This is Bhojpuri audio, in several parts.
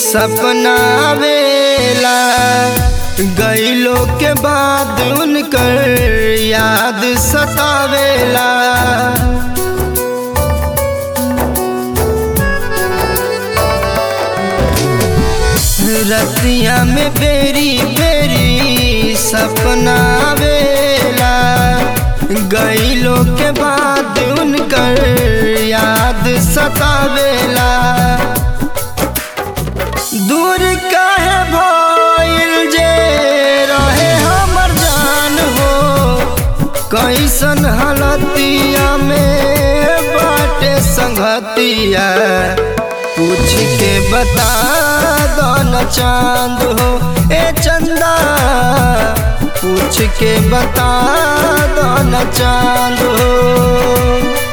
सपना आवेला गईलो के बाद उनकर याद सतावेला रतिया में बेरी बेरी सपना आवेला गईलो के बाद उनकर याद सतावेला दूर काहे भइल जे रहे हमर जान हो कैसन हालतिया में बाटे संगतिया पूछ के बता दो न चांद हो ए चंदा पूछ के बता दो न चांद हो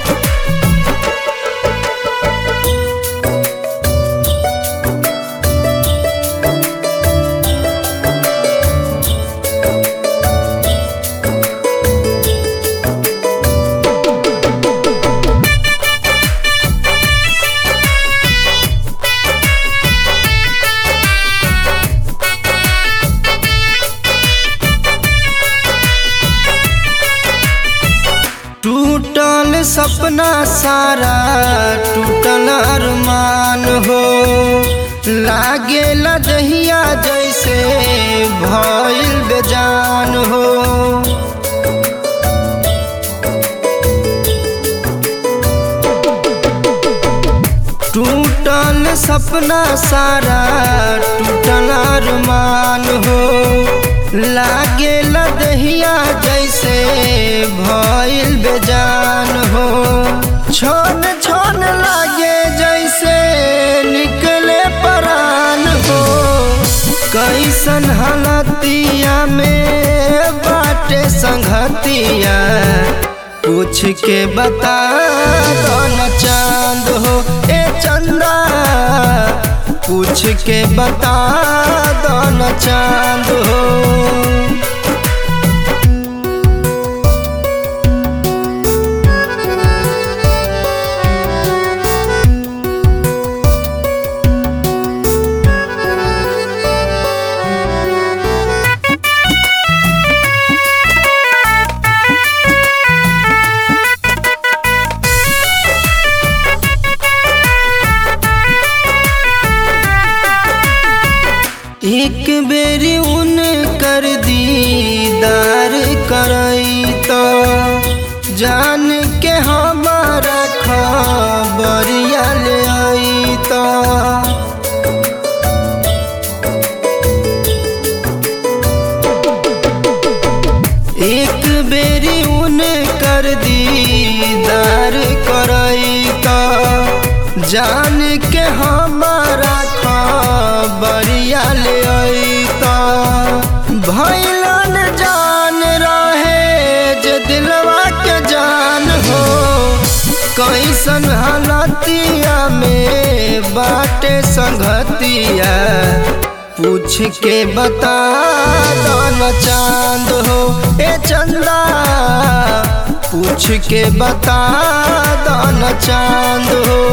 टूटल सपना सारा टूटल अरमान हो लागे लदहिया जैसे भइल बेजान हो टूटल सपना सारा टूटल अरमान हो लागे लदहिया जैसे भइल बेजान हो छोन छोन लागे जैसे निकले परान हो कैसन हालतिया में बाटे संगतिया पूछ के बता दो न चांद हो ए चंदा पूछ के बता दो न चांद हो एक बेरी उन कर दीदार करई तो जान के हमारा खबरिया ले आई तो एक बेरी उन कर दीदार करई तो जान के हमारा खबरिया ले अइता भैलन जान रहे जे दिलवा के जान हो कैसन हालतिया में बाटे संगतिया पूछ के बता दो न चांद हो ए चंदा पूछ के बता दो न चांद हो